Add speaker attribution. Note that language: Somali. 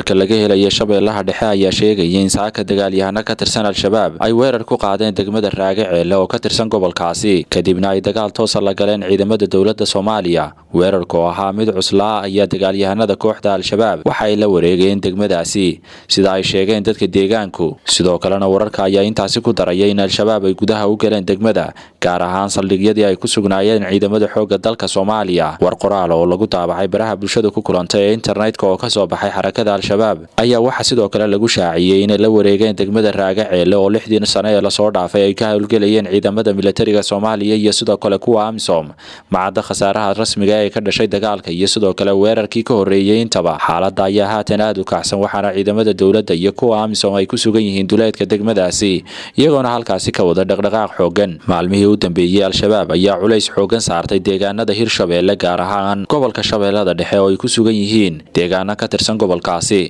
Speaker 1: wararka laga helaya shabeellaha dhexe ayaa sheegaya in saaka dagaalyahano ka tirsan al-shabaab ay weerar ku qaadeen degmada raage ceele oo ka tirsan gobolkaasi kadibna ay dagaal toosa la galeen ciidamada dowladda soomaaliya weerarka oo ahaa mid cuslaa ayaa dagaalyahanada kooxda al-shabaab waxa ay la wareegeen degmadaasi sida ay sheegeen dadka deegaanku sidoo kalena wararka ayaa intaasi ku daraya in al-shabaab ay gudaha u galeen degmada gaar ahaan saldhigyadii ay ku sugnaayeen ciidamada xoogga dalka soomaaliya war qoraal oo lagu daabacay baraha bulshada ku kulantay ee internetka oo kasoo baxay xarakada al-shabaab ayaa waxaa sidoo kale lagu shaaciyey inay la wareegeen degmada raage ceele oo lixdii sane ee lasoo dhaafay ay ka howlgelayeen ciidamada militariga soomaaliya iyo sidoo kale kuwa amisom macadda khasaaraha rasmiga ee ka dhashay dagaalka iyo sidoo kale weerarkii ka horreeyey intaba xaaladda ayaa haatan aada u kacsan waxaana ciidamada dowladda iyo kuwa amisom ay ku sugan yihiin duleedka degmadaasi iyagoona halkaasi ka wada dhaqdhaqaaq xoogan maalmihii u dambeeyey al-shabaab ayaa culays xoogan saartay deegaanada hirshabeelle gaar ahaan gobolka shabeellada dhexe oo ay ku sugan yihiin deegaano ka tirsan gobolkaasi